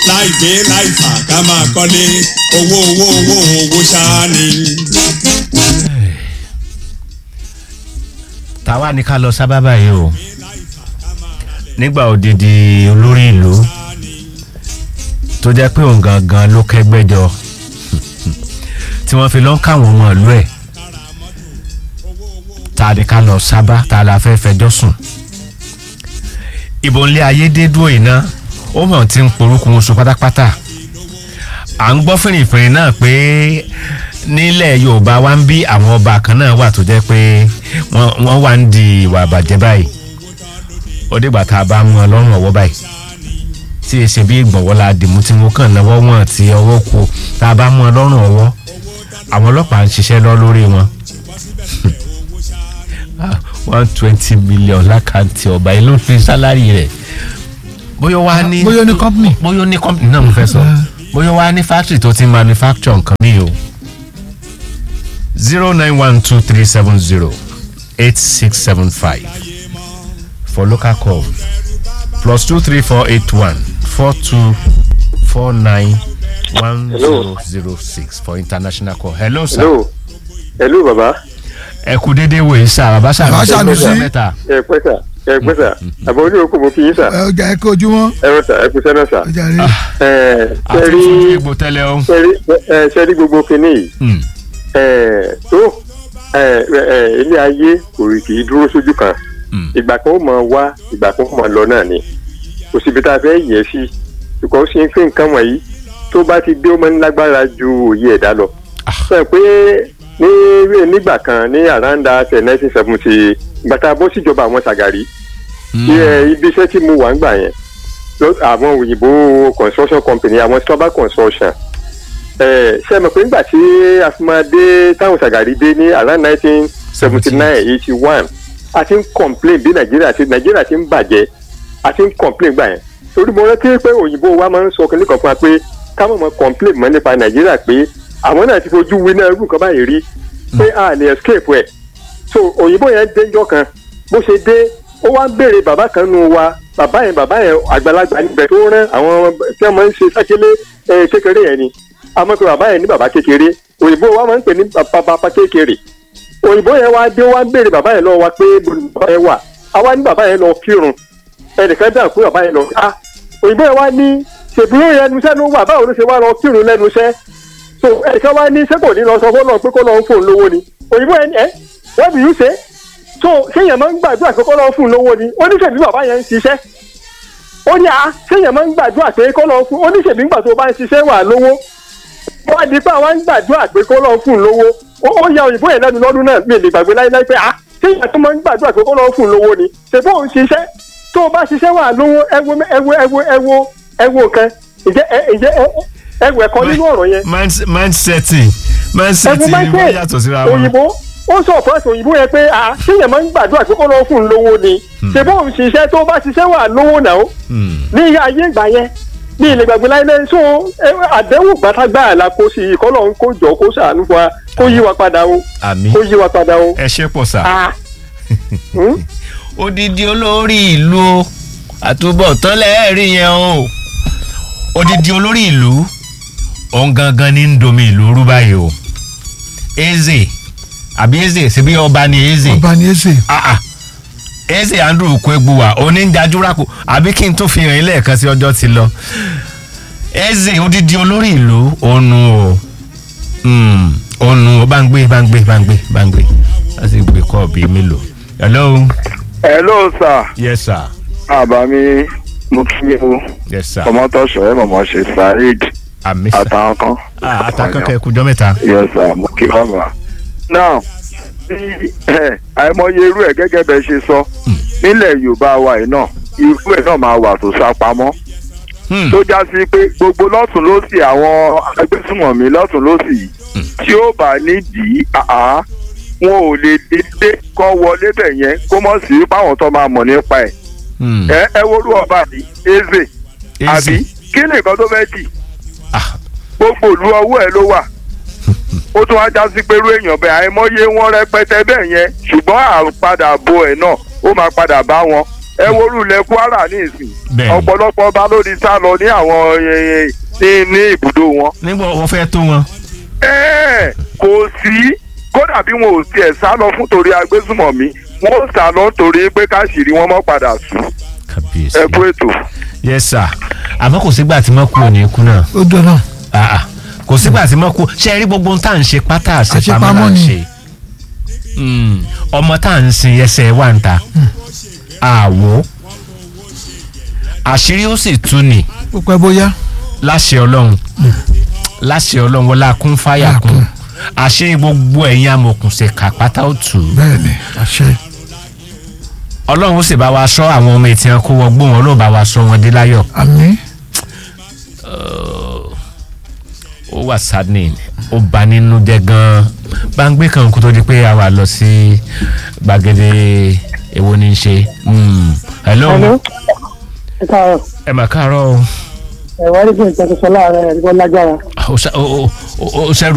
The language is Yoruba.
láì gbé láì fà ká máa kọ́lé owó owó owó owó ṣáá ni. tàwa ni ká lọ sábà báyìí o nígbà òdìdí olórí ìlú tó jẹ́ pé òun gangan ló kẹ́gbẹ́jọ tí wọ́n fi lọ́n káwọn ọmọ ìlú ẹ̀ tá a ní ká lọ sábà tá a la fẹ́ fẹjọ́ sùn ìbò ńlẹ̀ ayédèdúró iná ó mọ̀ tí ń porúkún oṣù pátápátá à ń gbọ́ fìrìfìrì náà pé nílẹ̀ yorùbá wa ń bí àwọn ọba kan náà wà tó jẹ́ pé wọ́n wà ń di ìwà àbàjẹ́ báyìí ó dìgbà tá a bá mú ọ lọ́rùn ọwọ́ báyìí tí e ṣe bí ìgbọ̀nwọ́ la dìmú tí mo kàn náwó wọn tí ọwọ́ kù tá a bá mú ọ lọ́rùn ọwọ́ àwọn ọlọ́pàá ń ṣiṣẹ́ lọ lórí wọn one twenty million lákàntì ọba yìí ló fi sálárì rẹ̀ bóyá wá ní bóyá ó ní company. bóyá ó ní company náà mo fẹ́ sọ bóyá wá ní factory tó ti manufacture nǹkan mi o zero nine one two three seven zero eight six seven five for local call plus two three four eight one four two four nine one zero zero six for international call hello sir. hello hello baba. ẹ kú dédé wo yìí sá bàbá Bàbá sàmì Sànúsí. mẹ́ta ẹ pẹ́ sà ẹ pẹ́ sà àbọ̀ oní òkú mo fi yín sà ẹ ọjà ẹ kó ojúmọ́ ẹ rọ sà ẹ kú sẹ́nà sà. ọjà rẹ ẹ àti sẹ́rí fún egbò tẹ́lẹ̀ o. sẹ́rí ẹ sẹ́rí gbogbo kinní yìí Hmm. ẹ tó ẹ ẹ ilé ayé kò kì í dúró sójú kan Hmm. ìgbà kan ó mọ wá ìgbà kan ó mọ lọ náà ni kò síbi tá a fẹ́ yẹ sí ṣùgbọ́n ó ṣe ń fi nǹkan wọ̀nyí tó bá ti dé ó máa ń lágbára ju òye ẹ̀dá lọ. sọ pé ní nígbà kan ní àràǹdà ṣe nineteen seventy gbàtà bó síjọba àwọn Ṣàgàrí ní ẹ, ibi iṣẹ́ tí mo wà ń gbà yẹn ló- àwọn òyìnbó construction company àwọn stọba construction ẹ ṣe mọ̀ pé nígbà tí afimadé táwọn Ṣàgàrí dé ní around nineteen seventy nine eighty one a ti ń complain bí nàìjíríà ti nàìjíríà ti ń bàjẹ́ a ti ń complain gbà yẹn torí mo rántí pé òyìnbó wa máa ń sọ kínní kan fún wa pé ká mọ̀ mọ́ complain mọ́ nípa nàìjíríà pé àwọn náà ti fojú winá irú nǹkan báyìí rí pé a lè escape ẹ̀ so òyìnbó yẹn déjọ́ kan bó ṣe dé ó wá ń béèrè bàbá kan nù wa bàbá yẹn bàbá yẹn àgbàlagbà níbẹ̀ tó rán àwọn tí wọ́n máa ń ṣe sákélé eh, kékeré yẹn ni àmọ́ pé bàbá yẹn ní bàbá kékeré òyìnbó wa máa ń pè ní bàbá bàbá kékeré òyìnbó yẹn wá dé wá ń béèrè bàbá yẹn lọ wa pé bolo bàbá yẹn wà àwa ní bàbá yẹn lọ kírun ẹnìkan dà pé bàbá yẹn lọ ah òyìnbó yẹn wá ní ṣèbúrò yẹn ẹnu iṣẹ́ ló wà báwo ló ṣe wá lọ kírun lẹ́nu iṣẹ́ so ẹnìkan wá ní sẹ́kò ní lọ sọ fọ́nà pé kó lọ ń fóun lówó ni òyìnbó yẹn ní ẹ what do you say so séèyàn máa ń gbàdúrà pé kó lọ ń fóun lówó ni oníṣèbí bàbá yẹn ń ṣiṣẹ́ ó ní a séèyàn máa ń gbàdúrà pé kó lọ ń fún oníṣèbí ńgbà tó bá ń ṣiṣẹ́ wà lówó wọ́n á di pé àwọn ń gbàdúrà pé kó lọ ń fún un lówó ó ó ya òyìnbó yẹn lẹ́nu lọ́dún náà mi ò lè gbàgbé láíláí pé ah séèyàn tó máa ń gbàdúrà pé kó lọ ń fún un lówó ni ṣèbó òun ṣiṣẹ́ tó o bá ṣiṣẹ́ wà lówó ẹ wo ẹ wo ẹ wo ẹ wo ẹ wo nǹkan ìjẹ́ ẹ ìjẹ́ ẹ ẹ wẹ̀ kọ́ nínú ọ̀rọ̀ yẹn Mind- mindsetting ẹ̀fún mindsetting ni wọ́n michael yàtọ̀ síra wọn. òyìnbó ó sọ fúrẹ́sì òyìnbó yẹn pé ah séèyàn máa ń gbàdúrà pé kó lọ fún un lówó ni ṣèbó òun ṣiṣẹ́ tó o bá ṣiṣẹ́ wà lówó náà Hmm. ní ayé ìgbà yẹn ní ilé gbàgbé láìlẹ́ so ẹ, àdéhùn gbàtàgbà la kó sí i kọ́lọ́ ń kó jọ kó ṣàánú fún wa kó yí wa padà o àmì kó yí wa padà o. ẹ ṣe pọ̀ sá. Ah. Hmm? odidi olórí ìlú o àtúbọ̀tán lẹ́ẹ̀rí yẹn o odidi olórí ìlú òun gangan ní ń domi ìlú rú báyìí o eze àbí eze síbí ọba ni eze ọba ní èsè ah ah eze andrew kwegbuwa onídàájúrakù àbí kí n tó fi hàn yín lẹ́ẹ̀kan sí ọjọ́ ti lọ eze odidi olórí ìlú ònu o Hmm, ònu o bá ń gbé bá ń gbé bá ń gbé bá ń gbé láti gbé kọ́ bíi mélòó hello hello sir yes sir àbámi mo kí o yes sir ọmọtọ̀sọ̀ ẹ̀ mọ̀mọ́ ṣe saheed àmì sir àtàwọn kan. ah àtàkànkẹ́ ẹ̀kújọ́ mẹ́ta yes sir mo kí bàbá. now bí ẹ àìmọye irú ẹ̀ gẹ́gẹ́ bẹ́ẹ̀ ṣe sọ nílẹ̀ yorùbá wa yìí náà irú ẹ̀ náà máa wà tó sá pamọ́ Hmm, tó já sí pé gbogbo lọ́tún lọ́sì àwọn agbésùmọ̀mí lọ́tún lọ́sì yìí tí ó bá nídìí àá wọn ò lè dédé kọ́ wọlé bẹ̀ yẹn kó mọ̀ sí páwọn tó máa mọ̀ nípa ẹ̀ hmm, ẹ ẹ wo olú ọba ní eze àbí eze kí ni nǹkan tó fẹ́ dì ah gbogbo ìlú ọwọ́ ẹ ló wà ó tún wá já sí pé irú èèyàn bẹ́ẹ̀ àìmọye wọn rẹpẹtẹ bẹ́ẹ̀ yẹn ṣùgbọ́n àpadà bo ẹ̀ náà ó máa padà bá wọn ẹ worú ilẹ̀ kwara ní ìsìn Bẹ́ẹ̀ni. ọ̀pọ̀lọpọ̀ ọba ló di sá lọ ní àwọn eh, ní ní ibùdó wọn. nígbà wọ́n fẹ́ tó wọn. Ẹ́ẹ̀, kò sí kódà bí wọn ò tiẹ̀ sá lọ fún torí agbésùmọ̀mí wọn ò sá lọ torí pé káṣíìrí wọn mọ́ padà sùn kábíyèsí. ẹ kú ètò. yes sir àmọ́ kò sígbà tí mo kú òní kú náà. ó dọ̀nà Ah, ah. kò sígbà tí mo kú ṣe rí gbogbo ohun tá à ń ṣe pátá àṣepamọ́ Àṣepamọ́ là ń ni. ṣe. Mm, ọmọ tá à ń sin ẹsẹ̀ wà ń ta àwo àṣírí ó sì tú ni ó pẹ́ bóyá láṣẹ ọlọ́run láṣẹ ọlọ́run wọlé akún fáyà kún àṣírí gbogbo ẹ̀yin amòkùnṣèkà pátá ó tù ú bẹ́ẹ̀ ni àṣẹ ọlọ́run ó sì bá wa sọ àwọn ọmọ ètí ẹranko wọgbó wọn ló bá wa sọ wọn dé láyọ̀ àmín ó wà saddening ó bà nínú jẹ́ gan-an bá ń gbé kan kó tó di pé a wà lọ sí gbàgede èwo ní í ṣe Mm. hello Hello. ẹ káàárọ̀ ẹ mà káàárọ̀ o ẹ wá rí bí nǹkan tó sọ láàárọ̀ ẹ rí bọ́ lágbára ó ṣe- ó- ó- ó- ó ṣẹ́rù